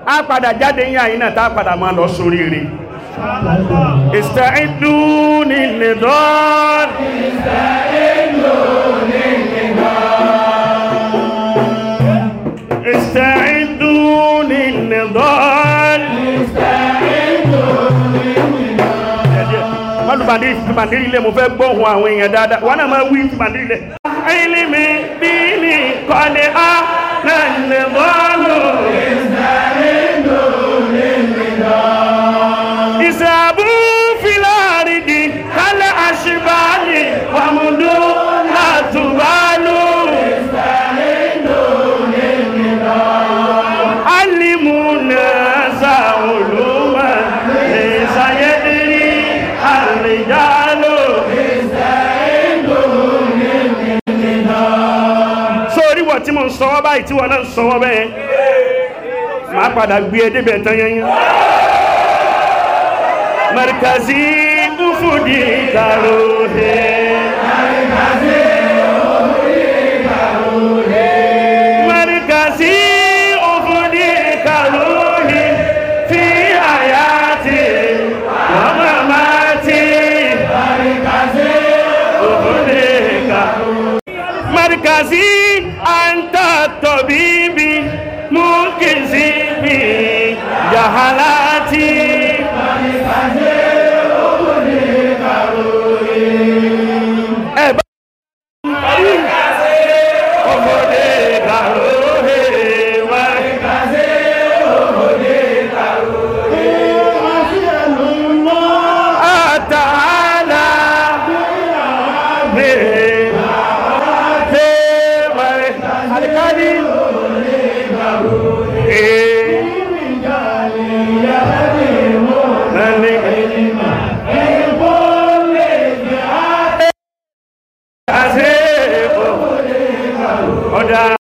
á padà jáde yín àyínà tá a padà máa lọ sórí rẹ̀ ìsẹ̀ẹ́dù ní nìdọ́r ìsẹ̀ẹ́dù ní nìdọ́r mọ́lùbàdí ìfìbàdí ilé mo fẹ́ gbọ́hùn àwọn èèyàn dáadáa wọ́n náà máa wí ìfìbàdí ilé ilimi bí ní kọ́ni á náà nìdọ́rù ìsàbù fìlàrídì kálẹ̀ àṣìbáyé wàmúdú látùbálù alimuna sàolùmọ̀ lè sàyẹ́dìrí àrìjálò sórí wọ̀ tí mo ń sọwọ́ báyìí tí wọ́n náà ń sọwọ́ bẹ́ẹ̀ máa padà gbé ẹ débẹ̀ tán yẹn yẹn markazi ufudi karohe markazi ufudi karohe fi hayati wa mamati ufudi karohe markazi anta tabibi munkizi bi jahalati ẹ bá ọmọdé kàróhè wá àtàlà bèèrè bèèrè àdìkádì ee lẹ́ni àṣẹ ọ̀dà